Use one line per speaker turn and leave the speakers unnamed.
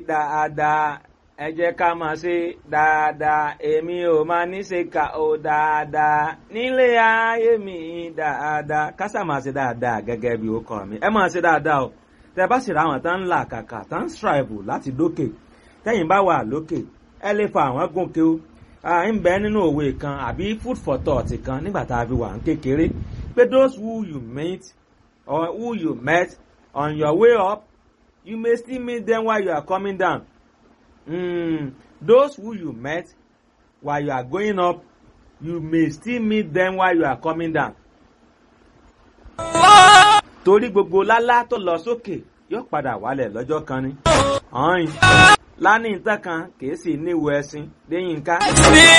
dáadáa ẹ jẹ́ ká máa ṣe dáadáa èmi ò máa ní ṣe kà ó dáadáa nílé ayé mi dáadáa kásà máa ṣe dáadáa gẹ́gẹ́ bí ó kọ́ mi ẹ máa ṣe dáadáa o tẹ bá sì ra àwọn tán ń là kàkà tán ń strive láti dókè tẹ́yìn bá wà lókè ẹ lè fa àwọn gòkè o ń bẹ nínú òwe kan àbí food for thought kan nígbà tá a fi wà ń kékeré pé those who you meet or who you met on your way up you may still meet them while you are coming down mm, those who you met while you are going up you may still meet them while you are coming down. torí gbogbo lálá tó lọ sókè yóò padà wálẹ̀ lọ́jọ́ kan ni. ọ̀hún lánìí tán kan kìí sì níwò ẹṣin lẹ́yìn ká.